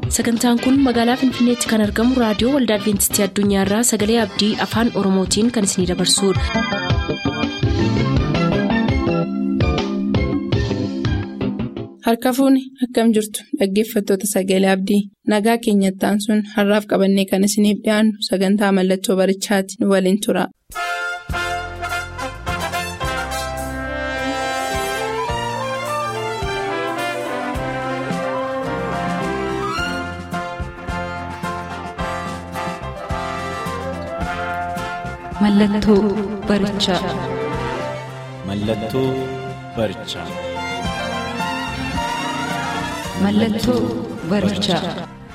sagantaan kun magaalaa finfinneetti kan argamu raadiyoo waldaa adventistii addunyaarraa sagalee abdii afaan oromootiin kan isinidabarsudha. harka fuuni akkam jirtu dhaggeeffattoota sagalee abdii nagaa keenyattaan sun har'aaf qabannee kan isiniif dhiyaannu sagantaa mallattoo barichaati nu waliin tura. Mallattoo barichaa. Mallattoo barichaa. Mallattoo barichaa.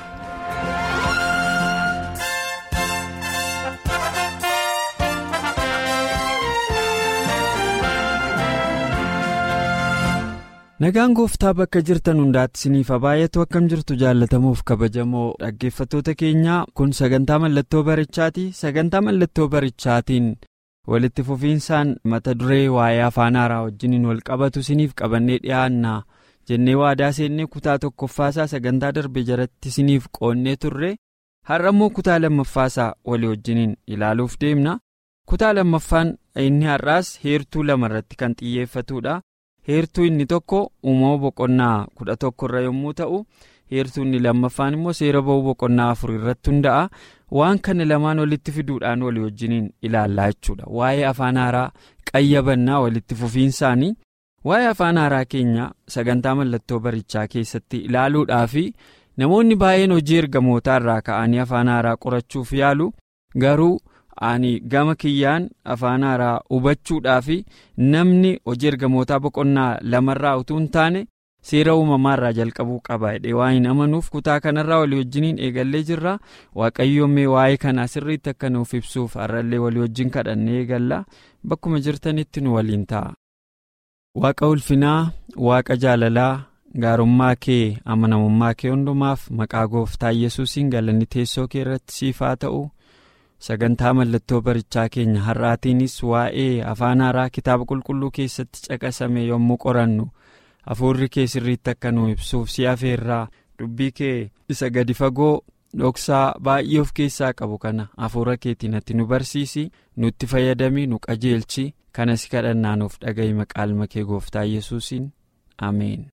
Nagaan gooftaa bakka jirtan hundaatti isiniif baay'atu akkam jirtu jaallatamuuf kabajamoo dhaggeeffattoota keenyaa kun sagantaa mallattoo barichaati sagantaa mallattoo barichaatiin walitti fufiinsaan mata duree waa'ee afaan haaraa wajjiniin wal qabatu isiniif qabannee dhiyaanna jennee waadaa seennee kutaa tokkoffaasaa sagantaa darbe jalatti isiniif qoonnee turre har'a immoo kutaa lammaffaasaa walii wajjiniin ilaaluuf deemna kutaa lammaffaan inni har'aas heertuu lama irratti kan xiyyeeffatudha. heertuu inni tokko uumama boqonnaa kudha tokko irra yommuu ta'u heertuu inni lammaffaan immoo seera ba'uu boqonnaa afur irratti hunda'a waan kana lamaan walitti fiduudhaan walii wajjiniin ilaallaa jechuudha waa'ee afaan haaraa qayyabannaa walitti fufiinsaanii waa'ee afaan haaraa keenya sagantaa mallattoo barichaa keessatti ilaaluudhaaf namoonni baay'een hojii ergamootaa irraa ka'anii afaan haaraa qorachuuf yaalu garuu. ani gama kiyyaan afaan haaraa hubachuudhaaf namni hojii ergamootaa boqonnaa lamarraa utuu hin taane seera uumamaarraa jalqabuu qaba jedhee waan hin amanuuf kutaa kanarraa walii wajjiniin eegallee jirra waaqayyoomee waa'ee kanaa sirriitti akka nuuf ibsuuf har'allee walii wajjin kadhannee eegalla bakkuma jirtanitti nu waliin ta'a. waaqa ulfinaa waaqa jaalalaa gaarummaa kee amanamummaa kee hundumaaf maqaa gooftaa yesuusiin galanni teessoo kee irratti siif haa ta'u. sagantaa mallattoo barichaa keenya har'aatiinis waa'ee afaan haaraa kitaaba qulqulluu keessatti caqasame yommuu qorannu hafuurri kee sirriitti akka nu ibsuuf si afeerraa dubbii kee isa gadi fagoo dhoksaa baay'ee of keessaa qabu kana hafuura keetiin ati nu barsiisi nutti fayyadami nu qajeelchi kana si kadhannaa nuuf dhaga'i maqaa kee gooftaa yesuusiin ameen.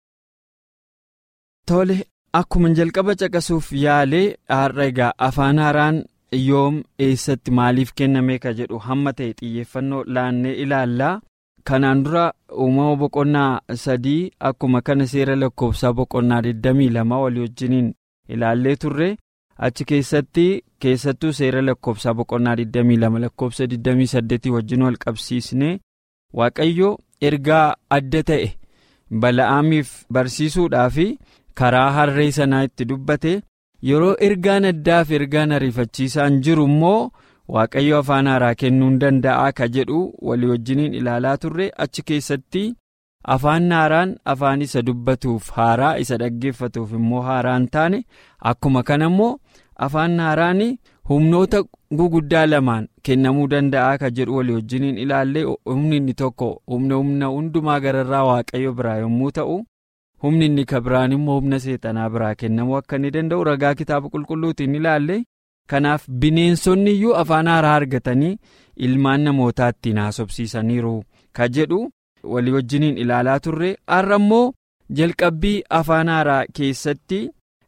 tole akkuma jalqaba caqasuuf yaalee har'a egaa afaan haaraan. yoom eessatti maaliif kenname ka jedhu hamma ta'e xiyyeeffannoo laannee ilaallaa kanaan dura uumama boqonnaa sadii akkuma kana seera lakkoofsaa boqonnaa 22 walii wajjiniin ilaallee turre achi keessatti keessattuu seera lakkoofsaa boqonnaa 22 lakkoofsa 28 wajjin wal qabsiisne waaqayyo ergaa adda ta'e bala'aamiif barsiisuudhaaf karaa harree sanaa itti dubbate. yeroo ergaan addaaf ergaan ariifachiisaan jiru immoo waaqayyo afaan haaraa kennuu hin danda'a ka jedhu walii wajjiniin ilaalaa turre achi keessatti afaan haaraan afaan isa dubbatuuf haaraa isa dhaggeeffatuuf immoo haaraa hin taane akkuma kana immoo afaan haaraan humnoota guguddaa lamaan kennamuu danda'a ka jedhu walii wajjiniin ilaallee humni inni tokko humna humna hundumaa gararraa waaqayyo biraa yommuu ta'u. humni inni ka biraan immoo humna seexanaa biraa kennamuu akka inni danda'u ragaa kitaaba qulqulluutiin ilaalle kanaaf bineensonni iyyuu afaan haaraa argatanii ilmaan namootaa ittiin haasofsiisaniiru ka jedhu walii wajjiniin ilaalaa turre har'a immoo jalqabbii afaan haaraa keessatti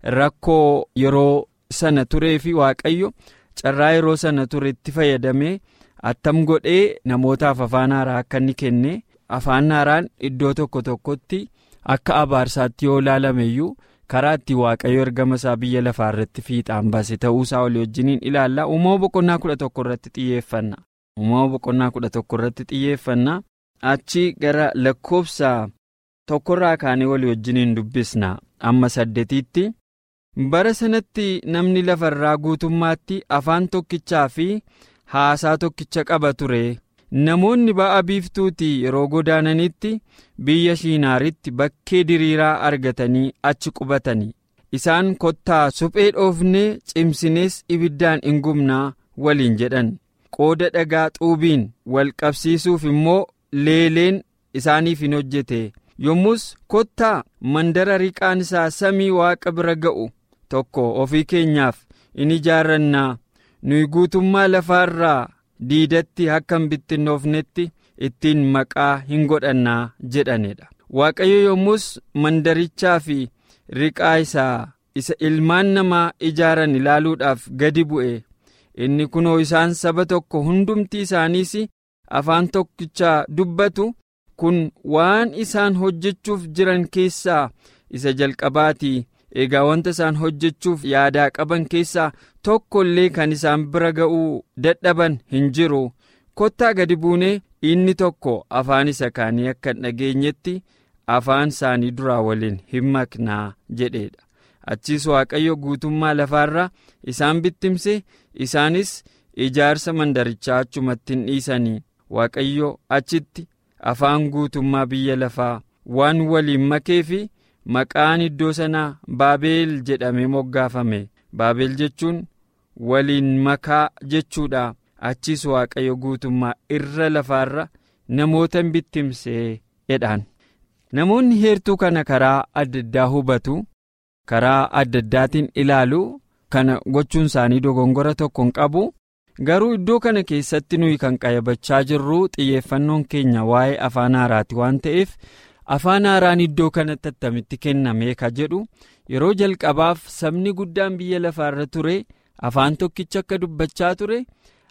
rakkoo yeroo sana turee fi waaqayyo carraa yeroo sana ture itti fayyadamee attam godhee namootaaf afaan haaraa akka inni kenne afaan haaraan iddoo tokko tokkotti. akka abaarsaatti yoo ilaalame iyyuu karaa itti waaqayyo ergama isaa biyya lafaa irratti fiixaan baase ta'uusaa walii wajjiniin ilaalla uumama boqonnaa kudha tokko irratti xiyyeeffanna uumama boqonnaa kudha tokko irratti xiyyeeffanna achi gara lakkoofsa tokkorraa kaanee walii wajjiniin dubbisna amma saddeetiitti bara sanatti namni lafarraa guutummaatti afaan tokkichaa fi haasaa tokkicha qaba ture. namoonni ba'a biiftuutii yeroo godaananitti biyya shiinaaritti bakkee diriiraa argatanii achi qubatanii isaan kottaa suphee dhoofnee cimsinees ibiddaan hin gubnaa waliin jedhan qooda dhagaa xuubiin wal qabsiisuuf immoo leeleen isaaniif hin hojjete yommus kottaa mandara riqaan isaa samii waaqa bira ga'u tokko ofii keenyaaf in ijaarrannaa nuyi guutummaa lafaarraa diidatti akka hin bittinnoofnetti ittiin maqaa hin godhannaa jedhanidha waaqayyo yommus mandarichaa fi riqaa isaa isa ilmaan namaa ijaaran ilaaluudhaaf gadi bu'e inni kunoo isaan saba tokko hundumti isaaniis afaan tokkichaa dubbatu kun waan isaan hojjechuuf jiran keessaa isa jalqabaatii egaa wanta isaan hojjechuuf yaadaa qaban keessaa tokko illee kan isaan bira ga'uu dadhaban hin jiru kottaa gadi buunee inni tokko afaan isa kaanii akka hin dhageenyetti afaan isaanii duraa waliin hin maknaa jedheedha achiis waaqayyo guutummaa lafaarra isaan bittimse isaanis ijaarsa mandarichaa achumatti hin dhiisanii waaqayyo achitti afaan guutummaa biyya lafaa waan waliin makee fi maqaan iddoo sanaa baabeel jedhamee moggaafame baabeel jechuun waliin makaa jechuudha achiis waaqayyo guutummaa irra lafaarra namoota hin bittimsee jedhaan namoonni heertuu kana karaa adda addaa hubatu karaa adda addaatiin ilaalu kana gochuun isaanii dogongora tokko hin qabu garuu iddoo kana keessatti nuyi kan qayyabachaa jirru xiyyeeffannoon keenya waa'ee afaan haaraati waan ta'eef afaan haaraan iddoo kanatti attamitti kenname ka jedhu yeroo jalqabaaf sabni guddaan biyya lafaarra ture afaan tokkicha akka dubbachaa ture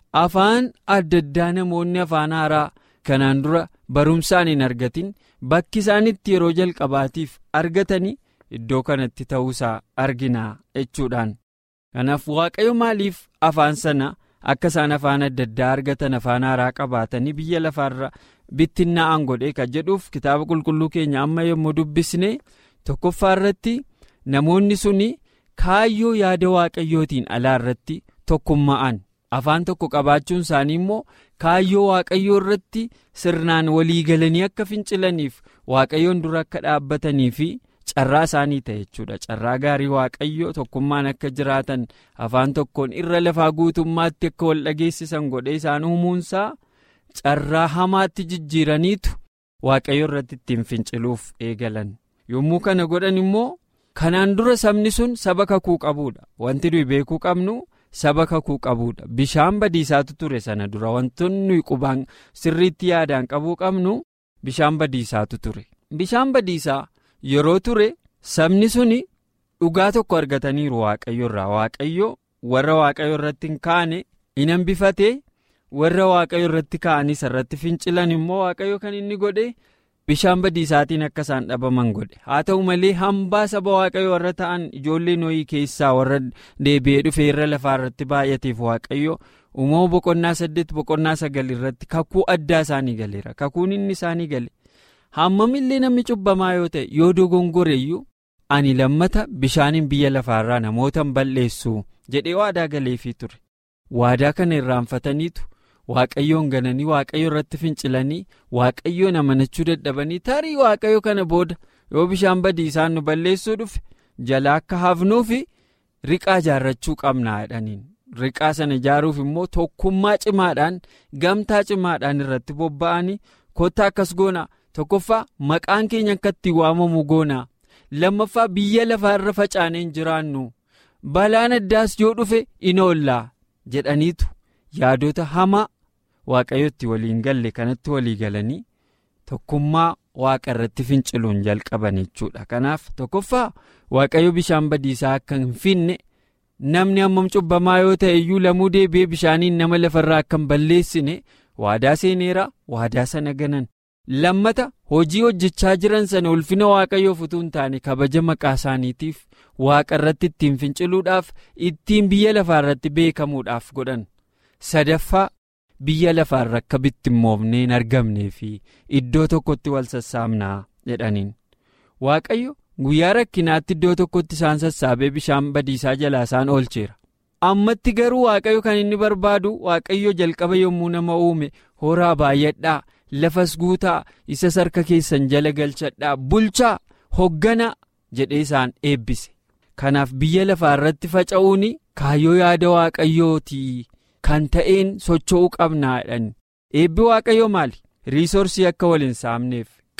afaan adda addaa namoonni afaan haaraa kanaan dura barumsaan hin argatin bakki isaanitti yeroo jalqabaatiif argatanii iddoo kanatti ta'uusaa arginaa jechuudhaan kanaaf waaqayyo maaliif afaan sana akka isaan afaan adda addaa argatan afaan haaraa qabaatanii biyya lafaarra bittinnaa'an godhee kan jedhuuf kitaaba qulqulluu keenya amma yommuu dubbisne tokkoffaa irratti namoonni suni kaayyoo yaada waaqayyootiin alaa irratti tokkummaa'an afaan tokko qabaachuun isaanii immoo kaayyoo waaqayyoo irratti sirnaan walii galanii akka fincilaniif waaqayyoon dura akka dhaabbatanii fi carraa isaanii ta'e jechuudha carraa gaarii waaqayyo tokkummaan akka jiraatan afaan tokkoon irra lafaa guutummaatti akka wal dhageessisan godhee isaan uumuunsaa carraa hamaatti jijjiiraniitu waaqayyo irratti ittiin finciluuf eegalan yommuu kana godhan immoo kanaan dura sabni sun saba kakuu qabuudha wanti nuyi beekuu qabnu saba kakuu qabuudha bishaan badiisaatu ture sana dura wantoonni nuyi qubaan sirriitti yaadaan qabuu qabnu bishaan badiisaatu ture bishaan badiisaa. yeroo ture sabni suni dhugaa tokko argataniiru waaqayyo irraa waaqayyo warra waaqayyo irratti hin kaane hin hambifate warra waaqayyo irratti ka'anis irratti fincilan immoo waaqayyo kan inni godhe bishaan badiisaatiin akka isaan dhabaman godhe haa ta'u malee hambaa saba waaqayyo warra ta'an ijoollee nooyii keessaa warra deebi'ee dhufee irra lafaa irratti baay'ateef waaqayyo uumama boqonnaa saddeet boqonnaa sagal irratti kakuu addaa isaanii galeera kakuun inni isaanii gale. hammamillee namni cubbamaa yoo ta'e yoo dogongoreeyyuu ani lammata bishaaniin biyya lafaarraa namoota hin balleessu jedhee waadaa galeefii ture waadaa kana irraanfataniitu waaqayyoon gananii waaqayyo irratti fincilanii waaqayyoon amanachuu dadhabanii tarii waaqayyo kana booda yoo bishaan badiisaan nu balleessuu dhufe jala akka hafnuufi riqaa ijaarrachuu qabnaa jedhaniin riqaa sana ijaaruuf immoo tokkummaa cimaadhaan gamtaa cimaadhaan irratti bobba'anii kottaa akkas goonaa. tokkoffaa maqaan keenya akka itti waamamu goonaa lammaffaa biyya lafaa irra facaanee hin jiraannu balaan addaas yoo dhufe in oollaa jedhaniitu yaadota hamaa waaqayyotti waliin galle kanatti walii galanii tokkummaa waaqa irratti finciluun jalqaban jechuudha kanaaf tokkoffaa waaqayyo bishaan badiisaa akka hin finne namni hammam cubbamaa yoo ta'e iyyuu lamuu deebi'ee bishaaniin nama lafarraa akka hin balleessine waadaa seeneera waadaa sana ganan. lammata hojii hojjechaa jiran sana ulfina waaqayyoof utuu hin taane kabaja maqaa isaaniitiif waaqa irratti ittiin finciluudhaaf ittiin biyya lafaa irratti beekamuudhaaf godhan sadaffaa biyya lafaarra akka bittimmoofnee hin argamnee fi iddoo tokkotti wal sassaabnaa jedhaniin waaqayyo guyyaa rakkinaatti iddoo tokkotti isaan sassaabee bishaan badiisaa jalaa isaan oolcheera ammatti garuu waaqayyo kan inni barbaadu waaqayyo jalqaba yommuu nama uume horaa baay'adhaa. lafas guutaa isa sarka keessan jala galchadhaa bulchaa hoogganaa jedhee isaan eebbise kanaaf biyya lafaa irratti faca'uun kaayyoo yaada waaqayyootii kan ta'een socho'uu qabnaadhaan eebbi waaqayyoo maali riisoorsii akka wal hin saamneef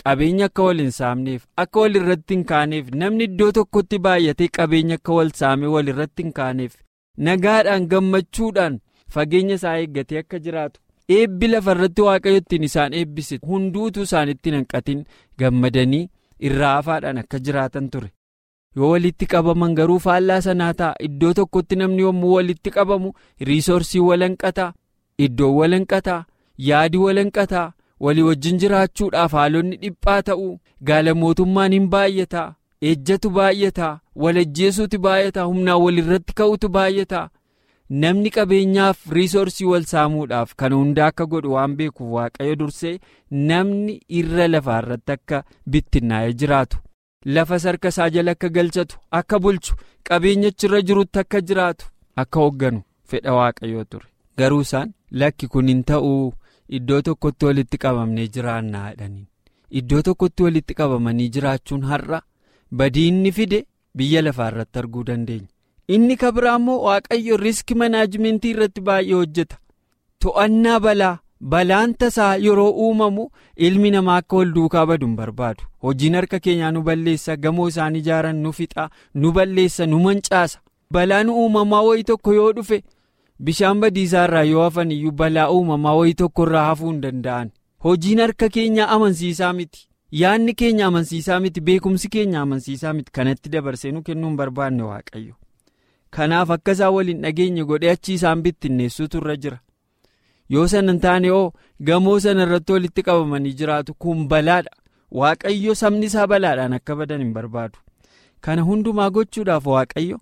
qabeenya akka wal hin saamneef akka wal irratti hin kaaneef namni iddoo tokkotti baay'atee qabeenya akka wal saamee wal irratti hin kaaneef nagaadhaan gammachuudhaan fageenya isaa eeggatee akka jiraatu eebbi lafa irratti waaqayyo ittiin isaan eebbise hunduutu isaanitti hanqatin gammadanii irraa hafaadhaan akka jiraatan ture yoo walitti qabaman garuu faallaa sanaa ta'a iddoo tokkotti namni yommuu walitti qabamu riisoorsii walanqataa iddoo walanqataa yaadi walanqataa walii wajjin jiraachuudhaaf haalonni dhiphaa ta'uu gaala mootummaan hin baay'ataa ejjatu baay'ataa walajjeesuuti baay'ataa humnaan walirratti ka'utu baay'ataa namni qabeenyaaf riisoorsii wal saamuudhaaf kan hundaa akka godhu waan beekuuf waaqayyo dursee namni irra lafaa irratti akka bittinnaa'ee jiraatu lafa sarka isaa jala akka galchatu akka bulchu qabeenyachirra jirutti akka jiraatu akka hoogganu fedha waaqayyoo ture garuu isaan lakki kun hin ta'uu iddoo tokkotti walitti qabamnee jiraannaa jedhaniin iddoo tokkotti walitti qabamanii jiraachuun har'a badii inni fide biyya lafaa irratti arguu dandeenya. inni kabiraa immoo waaqayyo riiski manaajimentii irratti baay'ee hojjeta to'annaa balaa balaan tasaa yeroo uumamu ilmi namaa akka wal duukaa badu hin barbaadu hojiin harka keenyaa nu balleessa gamoo isaan ijaaran nu fixa nu balleessa nu mancaasa balaan uumamaa wayii tokko yoo dhufe bishaan badiisaa irraa yoo hafan iyyuu balaa uumamaa wayii tokko irraa hafuu hin danda'an hojiin harka keenyaa amansiisaa miti yaadni keenya amansiisaa miti beekumsi keenya amansiisaa miti kanatti dabarsee nu kennuu hin barbaanne waaqayyo. kanaaf akka isaan waliin dhageenye godhee achi isaan bittinneessuutu irra jira yoo sana hin taane oo gamoo sana irratti walitti qabamanii jiraatu kun balaadha waaqayyo sabni isaa balaadhaan akka badan hin barbaadu kana hundumaa gochuudhaaf waaqayyo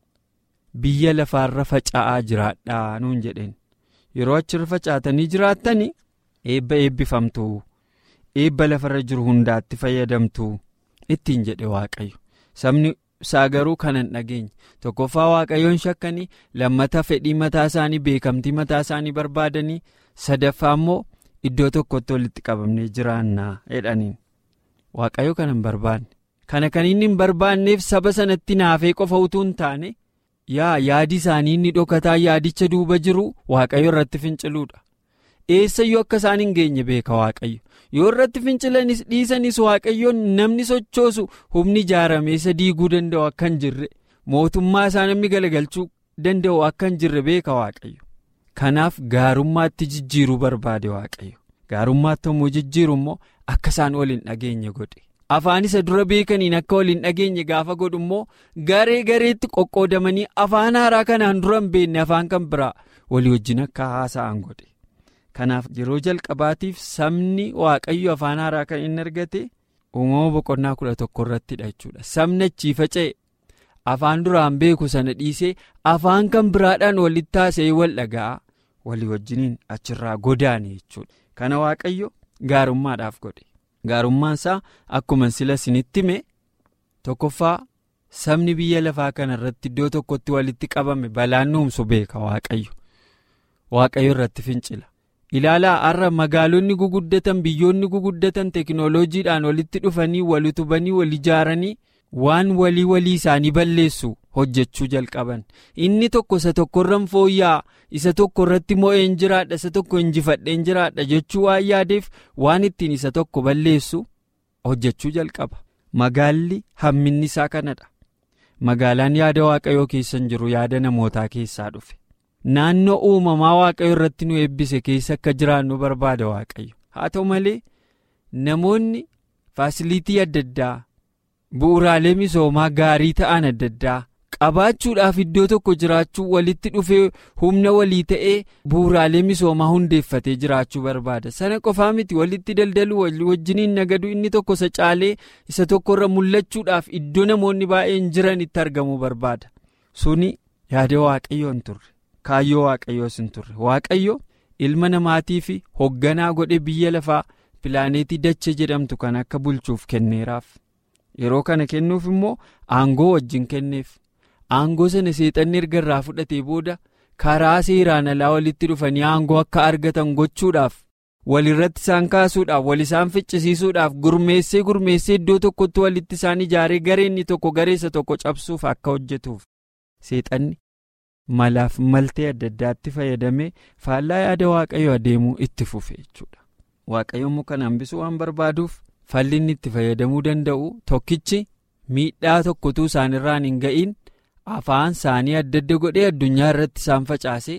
biyya lafaarra faca'aa jiraadhaa nuun jedheen yeroo achirra facaatanii jiraattanii eebba eebbifamtu eebba lafarra jiru hundaatti fayyadamtu ittiin jedhe waaqayyo sabni. isaa garuu kana hin dhageenye tokkoffaa waaqayyoon shakkanii lammata fedhii mataa isaanii beekamtii mataa isaanii barbaadanii sadaffaa immoo iddoo tokkotti walitti qabamnee jiraannaa jedhaniin waaqayyo kana hin barbaanne kana kan inni hin barbaanneef saba sanatti naafee qofa utuu hin taane yaa yaadi isaanii inni dhokataa yaadicha duuba jiru waaqayyo irratti finciluudha eessayyuu akka isaan hin geenye beeka waaqayyo. yoo irratti fincilanis dhiisanis waaqayyoon namni sochoosu humni ijaaramee isa diiguu danda'u akka hin jirre mootummaa isaa namni galagalchuu danda'u akka hin jirre beeka waaqayyo kanaaf gaarummaatti jijjiiruu barbaade waaqayyo gaarummaatti immoo jijjiiru immoo akka isaan wal hin dhageenye godhe afaan isa dura beekaniin akka wal hin dhageenye gaafa godhu immoo garee gareetti qoqqoodamanii afaan haaraa kanaan dura hin beekne afaan kan biraa walii wajjin akka haasa'an godhe. kanaaf yeroo jalqabaatiif sabni waaqayyo afaan haaraa kan inni argate uumama boqonnaa kudha tokko irrattidha jechuudha sabni achii faca'e afaan duraan beeku sana dhiisee afaan kan biraadhaan walitti haasa'ee wal dhaga'a walii wajjiniin achirraa godaane jechuudha kana waaqayyo gaarummaadhaaf godhe gaarummaan isaa akkuma sila isinitti hime tokkoffaa sabni biyya lafaa kana irratti iddoo tokkotti walitti qabame balaan nuumsu beeka waaqayyo waaqayyo irratti fincila. ilaalaa har'a magaalonni guguddatan biyyoonni guguddatan teknooloojiidhaan walitti dhufanii wal utubanii wal ijaaranii waan walii walii isaanii balleessu hojjechuu jalqaban inni tokko isa tokkorran fooyya'aa isa tokko irratti mo'een jiraadha isa tokko injifadheen jiraadha jechuu waan yaadeef waan ittiin isa tokko balleessu hojjechuu jalqaba magaalli hamminni isaa kanadha magaalaan yaada waaqayyoo keessa hin jiru yaada namootaa keessaa dhufe. naannoo uumamaa waaqayyo irratti nu eebbise keessa akka jiraannu barbaada waaqayyo haa ta'u malee namoonni faasiliitii adda addaa bu'uuraalee misoomaa gaarii ta'an adda addaa qabaachuudhaaf iddoo tokko jiraachuu walitti dhufee humna walii ta'ee bu'uuraalee misoomaa hundeeffatee jiraachuu barbaada sana qofaa miti walitti daldaluu wajjiniin nagadu inni tokko isa caalee isa tokkorra mul'achuudhaaf iddoo namoonni baay'een jiran itti argamuu barbaada suni yaada waaqayyoo hin turre. kaayyoo waaqayyoos hin turre waaqayyo ilma namaatii fi hoogganaa godhe biyya lafaa pilaaneetii dachee jedhamtu kan akka bulchuuf kenneeraaf yeroo kana kennuuf immoo aangoo wajjin kenneef aangoo sana seexanni erga irraa fudhatee booda karaa seeraan alaa walitti dhufanii aangoo akka argatan gochuudhaaf walirratti isaan kaasuudhaaf wal isaan ficcisiisuudhaaf gurmeessee gurmeessee iddoo tokkotti walitti isaan ijaaree gareenni tokko gareessa tokko cabsuuf akka hojjetuuf seexanni. malaaf maltee adda addaatti fayyadamee faallaa yaada waaqayyo adeemuu itti fufe jechuudha waaqayyo immoo kana hambisuu waan barbaaduuf falli inni itti fayyadamuu danda'u tokkichi miidhaa tokkotuu isaanirraan hin ga'iin afaan isaanii adda adda godhee addunyaa irratti isaan facaase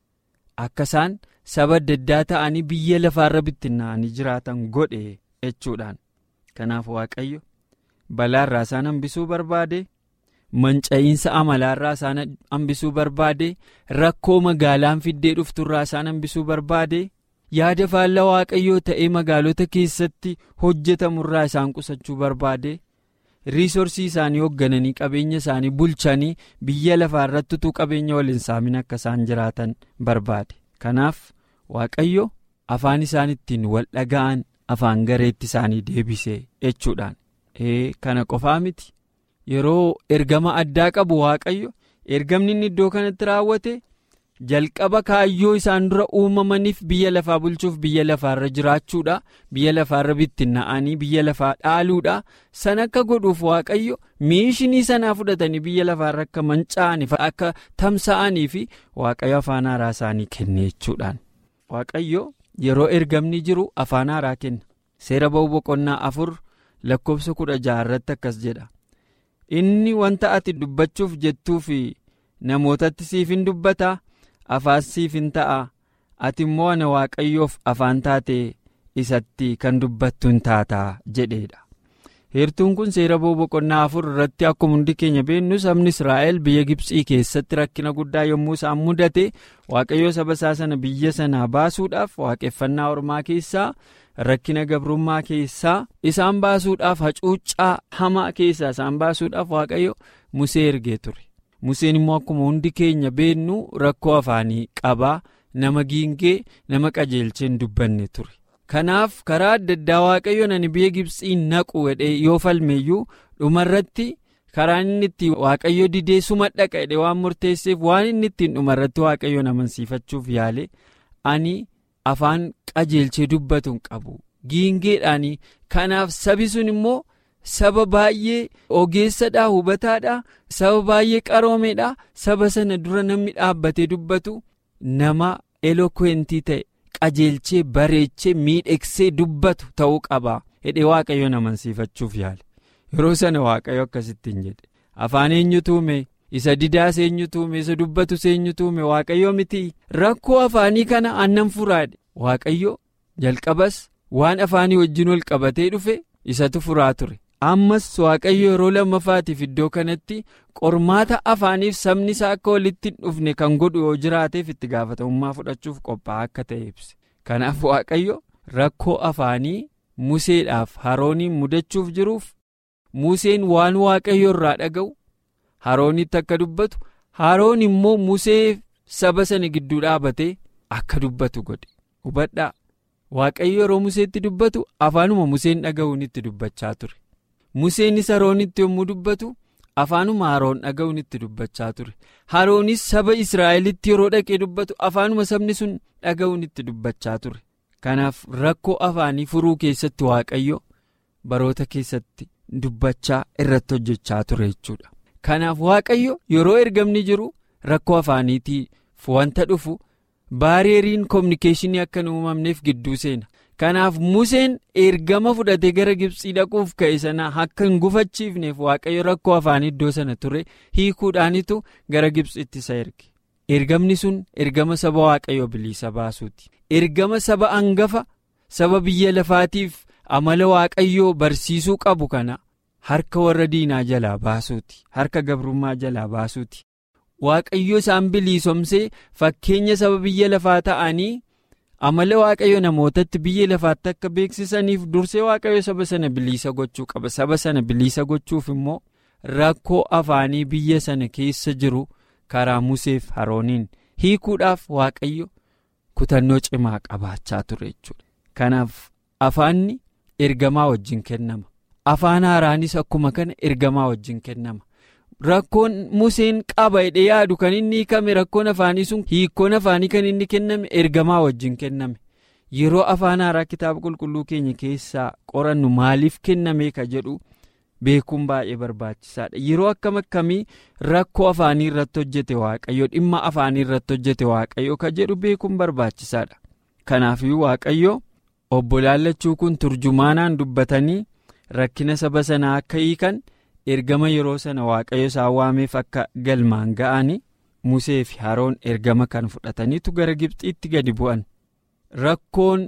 akka isaan saba adda addaa ta'anii biyya lafaarra bittinnaa'anii jiraatan godhe jechuudhaan kanaaf waaqayyo balaarraa isaan hambisuu barbaade. manca'iinsa amalaarraa isaan hambisuu barbaade rakkoo magaalaan fiddee dhufturraa isaan hambisuu barbaade yaada faallaa waaqayyoo ta'ee magaalota keessatti hojjetamurraa isaan qusachuu barbaade riisorsii isaanii hooggananii qabeenya isaanii bulchanii biyya lafaarratti utuu qabeenya waliin saamin akka isaan jiraatan barbaade kanaaf waaqayyo afaan isaan ittiin wal dhaga'an afaan gareetti isaanii deebise jechuudhaan kana qofaa miti. yeroo ergama addaa qabu waaqayyo ergamni inni iddoo kanatti raawwate jalqaba kaayyoo isaan dura uumamaniif biyya lafaa bulchuuf biyya lafaarra jiraachuudha biyya lafaarra bittinnaa'anii biyya lafaa dhaaluudha sana akka godhuuf waaqayyo miishinii sanaa fudhatanii biyya lafaarra akka manca'aniif akka tamsa'anii fi waaqayyo afaan haaraa isaanii kenne jechuudhaan waaqayyo yeroo ergamni jiru afaan haaraa kenna seera ba'uu boqonnaa afur lakkoofsa kudha jaha irratti akkas jedha. inni wanta ati dubbachuuf jettuu fi namootatti siif hin dubbata afaan siif hin ta'a ati immoo ana waaqayyoof afaan taate isatti kan dubbattu hin taataa jedheedha. heertuun kun seera ba'uu boqonnaa afur irratti akkuma hundi keenya beennu sabni israa'el biyya gibsii keessatti rakkina guddaa yommuu isaan mudate waaqayyoo saba isaa sana biyya sanaa baasuudhaaf waaqeffannaa ormaa keessaa. rakkina gabrummaa keessaa isaan baasuudhaaf hacuuccaa hamaa keessaa isaan baasuudhaaf waaqayyo musee ergee ture museen immoo akkuma hundi keenya beennu rakkoo afaanii qabaa nama giingee nama qajeelchee hin dubbanne ture kanaaf karaa adda addaa waaqayyo nani biyya gibsii naqu jedhee yoo falmeeyyuu dhumarratti karaan inni ittiin waaqayyo didee suma dhaqa jedhee waan murteesseef waan inni ittiin dhumarratti waaqayyoon amansiifachuuf yaale ani. afaan qajeelchee dubbatu hin qabu giingeedhaanii kanaaf sabi sun immoo saba baay'ee ogeessadhaa hubataadhaa saba baay'ee qaroomeedhaa saba sana dura namni dhaabbatee dubbatu nama elokwentii ta'e qajeelchee bareechee miidhegsee dubbatu ta'uu qaba jedhee waaqayyoon amansiifachuuf yaale yeroo sana waaqayyo akkasittiin jedhe afaan eenyutu uume isa didaas eenyutu uume isa dubbatus eenyutu uume waaqayyo miti rakkoo afaanii kana aannan furaadhe waaqayyo jalqabas waan afaanii wajjin wal qabatee dhufe isatu furaa ture ammas waaqayyo yeroo lammaffaatiif iddoo kanatti qormaata afaaniif sabni isaa akka walitti hin dhufne kan godhu yoo jiraateef itti gaafatamummaa fudhachuuf qophaa'aa akka ta'e ibse kanaaf waaqayyo rakkoo afaanii museedhaaf harooniin mudachuuf jiruuf museen waan waaqayyo irraa dhaga'u haroonitti akka dubbatu haroon immoo musee saba sana gidduu dhaabatee akka dubbatu godhe hubadhaa waaqayyo yeroo museetti dubbatu afaanuma museen dhaga'uun itti dubbachaa ture museenis haroonitti yommuu dubbatu afaanuma haroon dhaga'uun itti dubbachaa ture haroonis saba israa'elitti yeroo dhaqee dubbatu afaanuma sabni sun dhaga'uun itti dubbachaa ture kanaaf rakkoo afaanii furuu keessatti waaqayyo baroota keessatti dubbachaa irratti hojjechaa ture jechuudha. kanaaf waaqayyo yeroo ergamni jiru rakkoo afaaniitiif wanta dhufu baareeriin koominikeeshinii akka hin uumamneef gidduu seena kanaaf museen ergama fudhatee gara gibsii dhaquuf ka'e sana akka hin gufachiifneef waaqayyo rakkoo afaanii iddoo sana ture hiikuudhaanitu gara gibsiitti isa erge ergamni sun ergama saba waaqayyo bilisa baasuuti ergama saba hangafa saba biyya lafaatiif amala waaqayyoo barsiisuu qabu kana. harka warra diinaa jalaa baasuuti harka gabrummaa jalaa baasuuti waaqayyo isaan biliisomsee fakkeenya saba biyya lafaa ta'anii amala waaqayyo namootatti biyya lafaatti akka beeksisaniif dursee waaqayyo saba sana biliisa gochuu qaba saba sana biliisa gochuuf immoo rakkoo afaanii biyya sana keessa jiru karaa museef harooniin hiikuudhaaf waaqayyo kutannoo cimaa qabaachaa ture jechuudha kanaaf afaanni ergamaa wajjin kennama. afaan haaraanis akkuma kana ergamaa wajjin kennama rakkoon museen qaba jedhee yaadu kan inni hiikame rakkoon afaanii sun hiikkoon afaanii kan inni kenname ergamaa wajjin kenname yeroo afaan haaraa kitaaba qulqulluu keenya keessaa qorannu maaliif kenname ka jedhu beekuun baay'ee barbaachisaadha yeroo akkam akkamii rakkoo afaanii irratti hojjete waaqayyo dhimma afaanii irratti hojjete waaqayyo ka jedhu beekuun barbaachisaadha kanaafiyyuu waaqayyo obbo laallachuu kun turjumaanaan dubbatanii rakkina saba sanaa akka hiikan ergama yeroo sana waaqayyo isaan waameef akka galmaan ga'ani musee fi haroon ergama kan fudhataniitu gara gibxiitti gadi bu'an rakkoon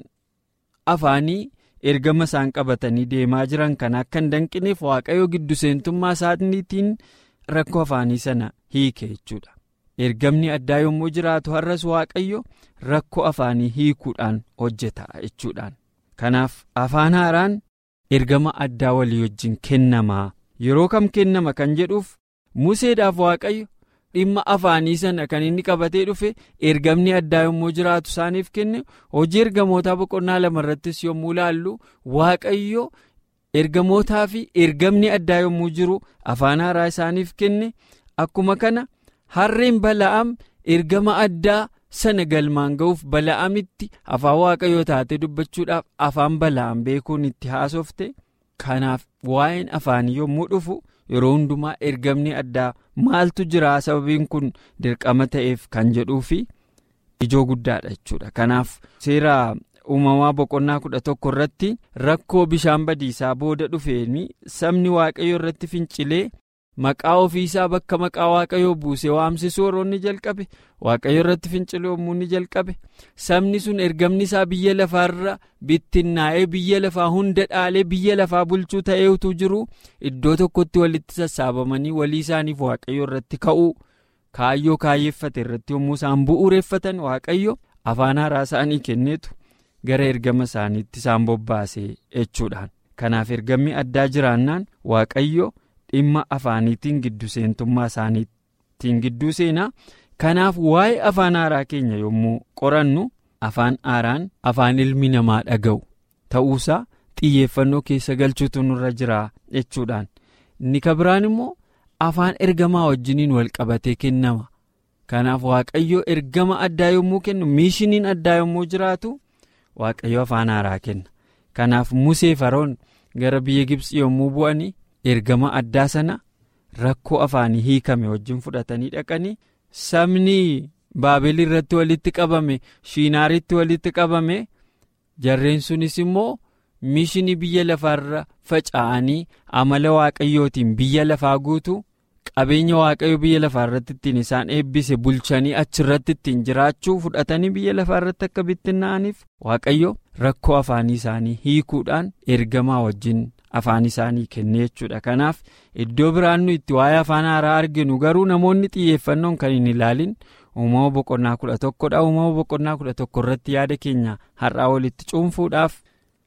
afaanii ergama isaan qabatanii deemaa jiran kan akka hin danqineef waaqayyo giddu seentummaa isaaniitiin rakkoo afaanii sana hiike jechuudha. ergamni addaa yommuu jiraatu har'as waaqayyo rakkoo afaanii hiikuudhaan hojjeta jechuudhaan kanaaf afaan haaraan ergama addaa walii wajjin kennamaa yeroo kam kennama kan jedhuuf museedhaaf waaqayyo dhimma afaanii sana kan inni qabatee dhufe ergamni addaa yommuu jiraatu isaaniif kenne hojii ergamootaa boqonnaa lamarrattis yommuu laallu waaqayyo ergamootaa fi ergamni addaa yommuu jiru afaan haaraa isaaniif kenne akkuma kana. harreen bala'am ergama addaa sana galmaan ga'uuf bala'amitti afaan waaqayyoo taatee dubbachuudhaaf afaan bala'am beekuun itti haasofte kanaaf waa'een afaanii yommuu dhufu yeroo hundumaa ergamni addaa maaltu jira sababiin kun dirqama ta'eef kan jedhuufi ijoo guddaadha jechuudha kanaaf seera uumamaa boqonnaa kudha tokko irratti rakkoo bishaan badiisaa booda dhufeeni sabni waaqayyo irratti fincilee. maqaa ofiisaa bakka maqaa waaqayyoo buusee waamsisuu yeroo inni jalqabe waaqayyo irratti finciluu yommuu inni jalqabe sabni sun ergamni isaa biyya lafaarra bittinnaa'ee biyya lafaa hunda dhaalee biyya lafaa bulchuu ta'ee utuu jiru iddoo tokkotti walitti sassaabamanii walii isaaniif waaqayyo irratti ka'uu kaayyoo kaayyeeffate irratti yommuu isaan bu'uureffatan waaqayyo afaan haaraa isaanii kenneetu gara ergama isaaniitti isaan bobbaase jechuudhaan kanaaf ergamni addaa jiraannaan waaqayyo. dhimma afaaniitiin giddu seentummaa isaaniitiin gidduu seenaa kanaaf waa'ee afaan haaraa keenya yommuu qorannu afaan haaraan afaan ilmi namaa dhaga'u ta'uusaa xiyyeeffannoo keessa galchuutu nurra jira jechuudhaan inni kabiraan immoo afaan ergamaa wajjiniin wal qabatee kennama kanaaf waaqayyo ergama addaa yommuu kennu miishiniin addaa yommuu jiraatu waaqayyo afaan haaraa kenna kanaaf musee faroon gara biyya gibsii yommuu bu'anii. ergama addaa sana rakkoo afaanii hiikame wajjin fudhatanii dhaqanii sabni baabel irratti walitti qabame shiinaaritti walitti qabame jarreen sunis immoo mishinii biyya lafaarra faca'anii amala waaqayyootiin biyya lafaa guutu qabeenya waaqayyo biyya lafaarratti ittiin isaan eebbise bulchanii achirratti ittiin jiraachuu fudhatanii biyya lafaarratti akka bittinnaa'aniif waaqayyo rakkoo afaanii isaanii hiikuudhaan ergamaa wajjin. afaan isaanii kenne jechuudha kanaaf iddoo biraan nu itti waa'ee afaan haaraa arginu garuu namoonni xiyyeeffannoon kan hin ilaalin uumama boqonnaa kudha tokkodha uumama boqonnaa kudha tokko irratti yaada keenya har'aa walitti cuunfuudhaaf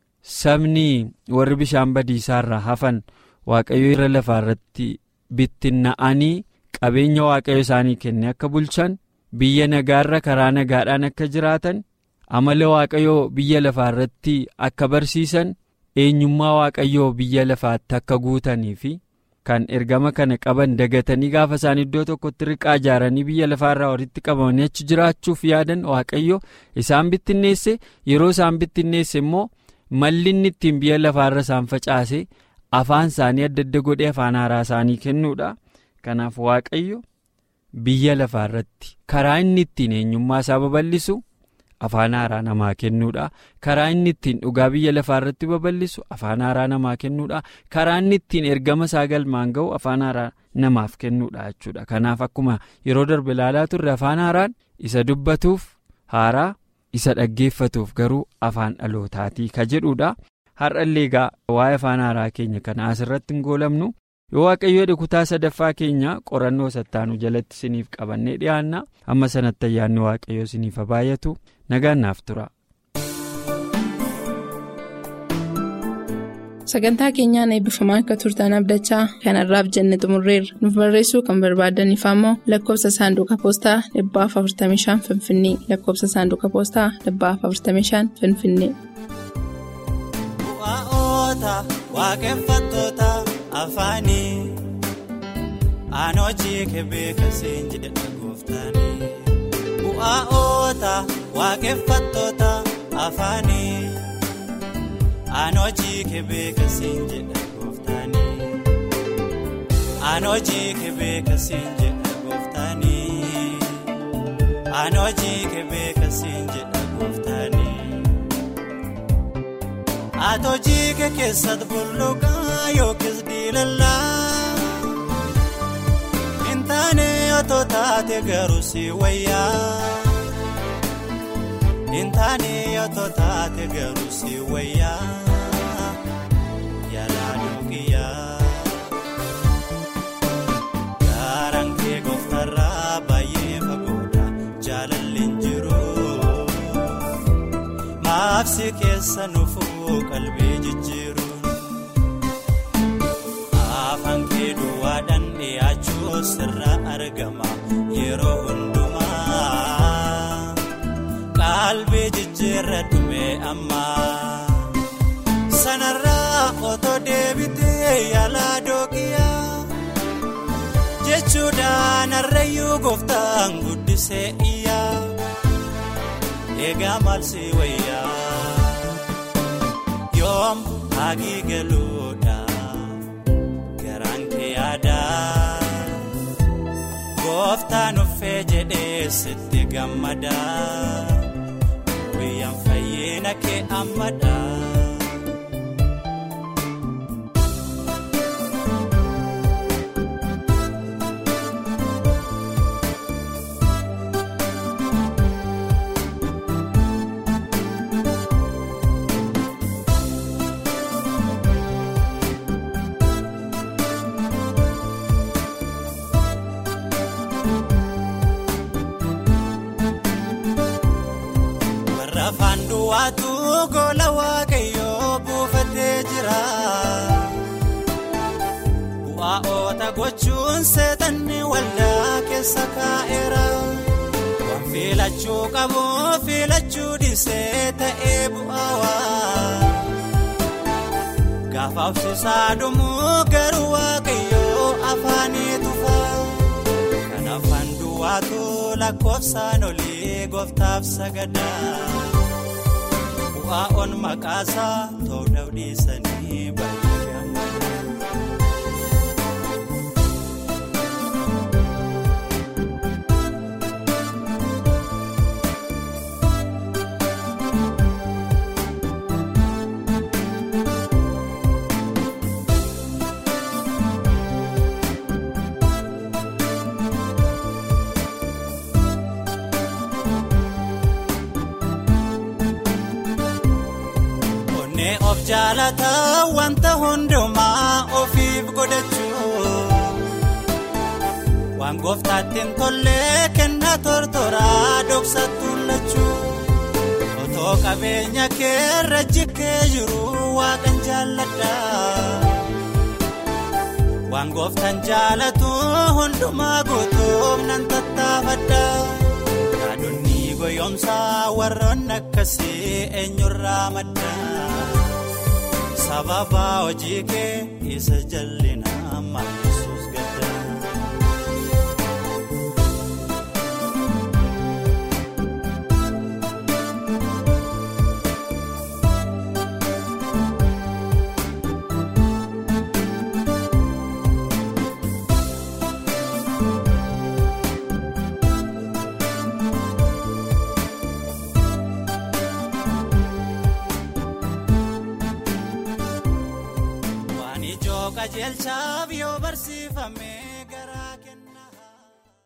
sabni warri bishaan badiisaarraa hafan waaqayyo irra lafaarratti bittinna'anii qabeenya waaqayyo isaanii kenne akka bulchan biyya nagaarra karaa nagaadhaan akka jiraatan amala waaqayyoo biyya lafaarratti akka barsiisan. eenyummaa waaqayyoo biyya lafaatti akka guutanii fi kan ergama kana qaban dagatanii gaafa isaan iddoo tokkotti riqaa ijaaranii biyya lafaarraa walitti qabamanii achi jiraachuuf yaadan waaqayyo isaan bittinneesse yeroo isaan bittinneesse immoo malli inni ittiin biyya lafaarra isaan facaase afaan isaanii adda adda godhee afaan haaraa isaanii kennuudha kanaaf waaqayyo biyya lafaarratti karaa inni ittiin eenyummaa isaa babal'isu. afaan haaraa namaa kennuudha karaa inni ittiin dhugaa biyya lafaarratti babal'isu afaan haaraa namaa kennuudha karaa inni ittiin ergama isaa galmaan ga'u afaan haaraa namaaf kennuudha jechuudha kanaaf akkuma yeroo darbe ilaalaa turre afaan haaraan isa dubbatuuf haaraa isa dhaggeeffatuuf garuu afaan dhalootaatii ka jedhuudha har'allee egaa waa'ee afaan haaraa keenya kana asirratti hin goolamnu yoo waaqayyoodha kutaa sadaffaa keenya qorannoo sattaanu jalatti isiniif qabannee dhiyaanna amma sanatti ayyaanni waaqayyoo isiniif baay'atu nagaan naaf tura. sagantaa keenyaan eebbifamaa akka turtan abdachaa kanarraaf jenne xumurreerra nuuf barreessuu kan barbaadaniif ammoo lakkoofsa saanduqa poostaa 45 finfinnee lakkoofsa saanduqa poostaa 45 finfinnee. afaanii aanojii kebee kaseen jedhe dhagooftaanii bu'aa'oota waaqeffattoota afaanii aanojii kebee kaseen jedhe dhagooftaanii aanojii kebee kaseen jedhe dhagooftaanii aanojii kebee kaseen jedhe dhagooftaanii atojii keessa bulluqaa. yookiis diilallaa intaane otoo taate garuu si wayyaa intaane otoo taate garuu si wayyaa yaalaa dhugiyaa gaaraan kee gooftarraa baay'ee fagoodha jaalalleen jiru. Maafsi keessa nufuu qalbii jijjiiruun afaan kee duwwaadhaan dhiyaachuu sirra argama yeroo hundumaa qalbii jijjiirra dhume amma sanarraa otoo deebitee yaalaa dooqiyaa jechuudhaan harreeyyuu gooftaan guddisee iyyaa. eegaa maalsi wayyaa yoom hagii galuudha garaan kee yaadaa gooftaan uffee jedhee sitti gammadaa guyyaan fayyina kee ammadaa. Afaan duwwaatu gola waaqayyoo buufatee jira. Bu'aa oota gochuun seetanni waldaa keessa kaa'eera. Waan filachuu qabu filachuu dhiisee ta'ee bu'aawaa. Gaafa obsisaa dhumu garuu waaqayyoo afaanii tufa. Kan afaan duwwaatu lakkoofsaan olii gooftaaf sagadaa. Bu'aa on maqaasaa ta'uu dhiisanii baay'ee gammada. of jaalataa wanta hundumaa ofiif godhachuu waan gooftaatti hin tolle kennaa tortoraa dhoksattuun lachuu otoo qabeenya keerra jikkee jiru waaqan jaalladha waan gooftaan jaalatu hundumaa guutuuf nan tattaafadha yaadonni goyoomsaa warroonni akkasii eenyurraa madda. sababa hojii kee isa jallinaa maal yesuus gadda. qajeelchaaf yoo barsiifame